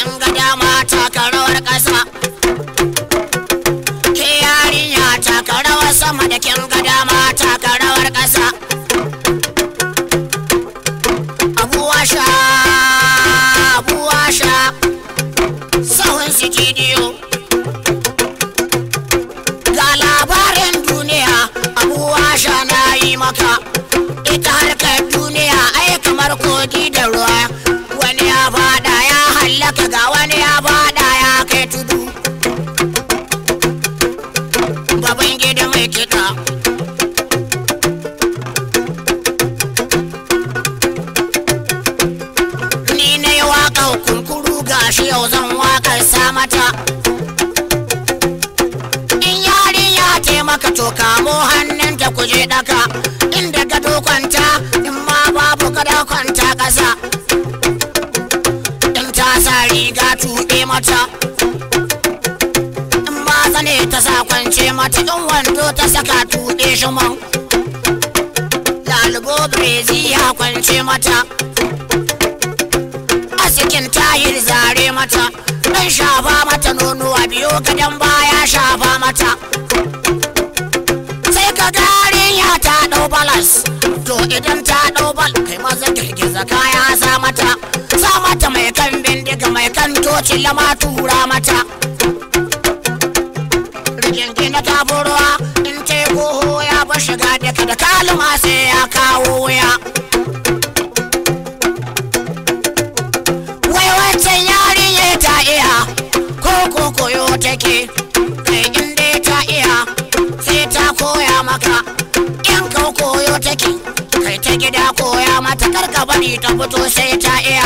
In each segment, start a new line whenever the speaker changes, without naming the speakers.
kin ga dama taka rawar ƙasa ke yarinya taka rawar sama da kin ga dama taka rawar ƙasa abuwa sha abuwa sha sahun sitidiyo ga labarin duniya abuwa sha na yi maka ita harkar duniya ai kamar kogi da ruwa wani ya fada ya hallaka ga wani ya fada ya kai tudu baban gida mai kiɗa ni na yi waƙa kunkuru gashi yau zan waƙar sa mata in yarinya taimaka to kamo hannunta kuje ɗaka inda gado kwanta in ma babu gado kwanta ƙasa in ta sa riga tuɓe mata in ma zane ta sa kwance mata in wando ta saka tuɓe shi man lalubo brezi ya kwance mata asikin tayir zare mata dan shafa mata nonuwa biyu gadon baya shafa mata sai ka ya ta dau balas to idan ta dau bal kai maza girgiza kaya sa mata sa mata mai kan bindiga mai kan toci lama tura mata rigingi na taburwa in teku ya ba shiga daga da kalma sai ya kawo wuya wai wancan yarinya ta iya ko ko koyo take kai in dai ta iya sai ta koya maka in ka koyo take kai ta gida koya mata karka bari ta fito sai ta iya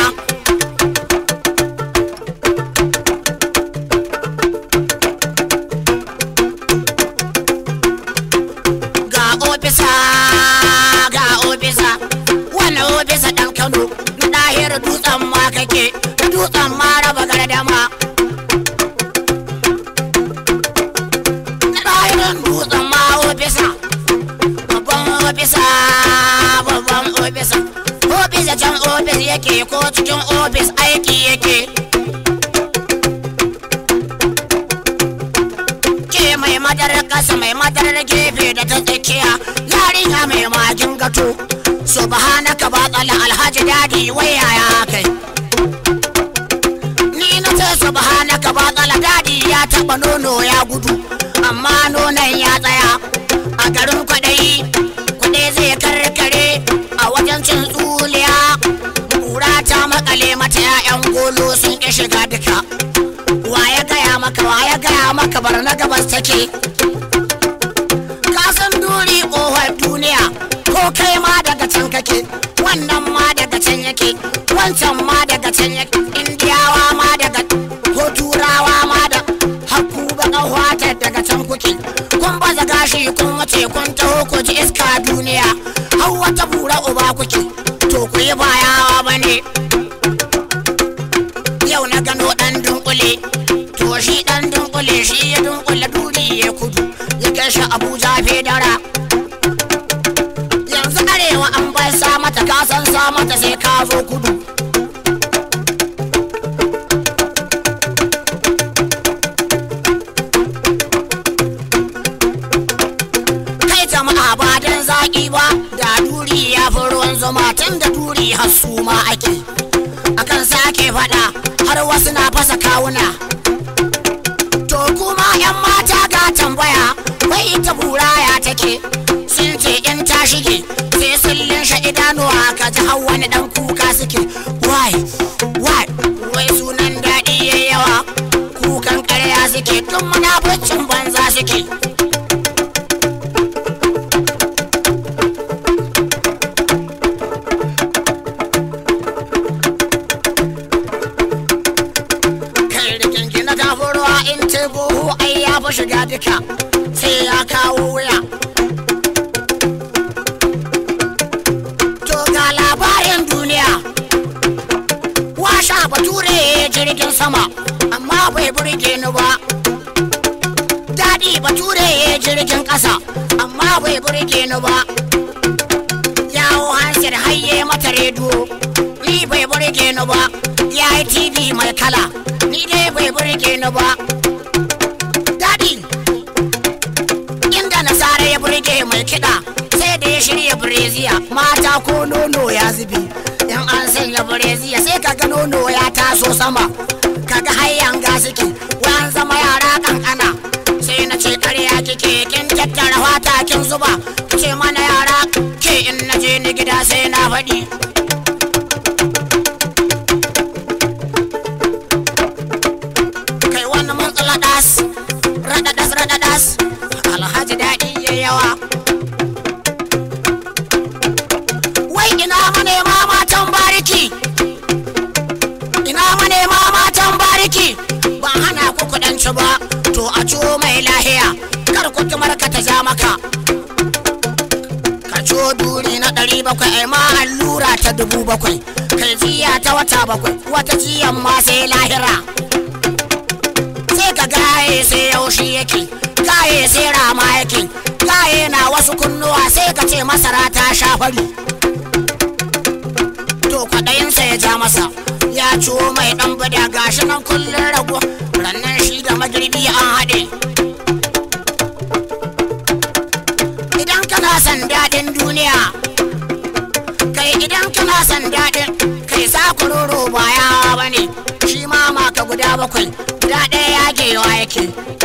ga ofisa ga ofisa wani ofisa ɗan kano na ɗahir dutsen ma kake dutsen ma raba gardama na ɗahirin dutsen ma ofisa babban ofisa babban ofisa ofisa can ofis yake ko cikin ofis aiki yake ke mai madarar ƙasa mai madarar gefe da ta tsakiya yarinya mai magin gato subhanaka ba tsala alhaji dadi waya ya kai ni na ce subhanaka ba tsala dadi ya taba nono ya gudu amma nonon ya tsaya a garin kwaɗayi kuɗe zai karkare a wajen cin tsuliya ƙura ta makale mata 'ya'yan golo sun ƙi shiga duka wa ya gaya maka wa ya gaya maka bar na gabas take kasan duri ƙofar duniya ko kai ma daga can kake wannan ma daga can yake wancan ma daga can yake indiyawa ma daga ko turawa ma da hakku baka wata daga can kuke kun baza gashi kun wuce kun taho ku ji iska duniya har wata bura uba kuke to ku yi bayawa bane yau na gano dan dunkule to shi dan dunkule shi ya dunkule duri ya kudu ya kai shi abuja fedara yanzu arewa an bai sa mata kasan sa mata sai ka zo kudu kai jama'a ba dan zaki ba da duri ya fi ruwan zuma tun da duri har su ma ake akan sake fada har wasu na fasa kawuna to kuma yan mata ga tambaya wai ita buraya take sun ce in ta shige sai sun linshe idanuwa ka ji har wani dan kuka suke wai wai wai sunan daɗi ya yawa kukan ƙarya suke tun munafurcin banza suke kai da kyanki na ruwa in ce buhu ai ya fi shiga duka sai ya kawo wuya to ga labarin duniya washa bature jirgin sama amma bai burge ni ba daɗi bature jirgin ƙasa amma bai burge ni ba yawo hansir hayye mata rediyo ni bai burge ni ba ya yi tv mai kala burge ni ba daɗi inda nasara ya burge mai kiɗa sai da ya shirya bireziya mata ko nono ya zubi in an sanya bireziya sai kaga nono ya taso sama kaga hayan ga suke wayan zama yara kankana sai na ce karya kike kin tattara fata kin zuba ce mana yara ke in na je ni gida sai na faɗi kai wani mun tsaladas raɗaɗas raɗaɗas alhaji daɗi ya yawa wai ina manema matan bariki ina manema matan bariki ba hana ku kudanci ba to a ciwo mai lahiya kar ku tumar ka ta ja maka ka ciwo duri na ɗari bakwai ai ma allura ta dubu bakwai kai jiya ta wata bakwai wata jiyan ma sai lahira sai ka gaye sai yaushe yake gaye sai rama yake gaye na wasu kunnuwa sai ka ce masara ta sha fari to kwaɗayinsa ya ja masa ya ciwo mai ɗan bada gashi nan kullum rago rannan shi da magirbi an haɗe idan kana son daɗin duniya kai idan kana son daɗin kai sa kuroro ba yawa ba ne shi ma maka guda bakwai guda ɗaya yagewa yake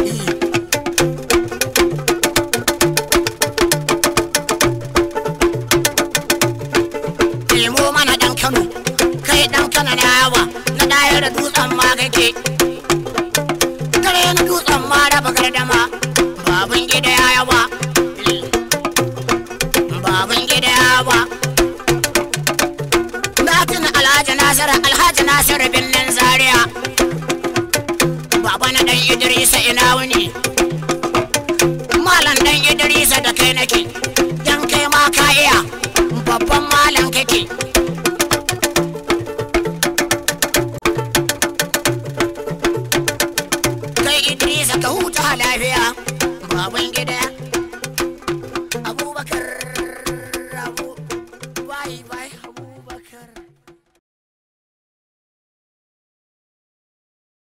nemo mana ɗan kano kai ɗan kano na yawa na ɗaya da dutsen ma kake kare na dutsen ma raba gardama babun gida ya yawa babun gida ya yawa na tuna alhaji nasiru alhaji nasiru binnin zaria baba na dan idrisa ina wuni malam dan idrisa da kai nake dan kai ma ka iya babban malam kake kai idrisa ka huta lafiya baban gida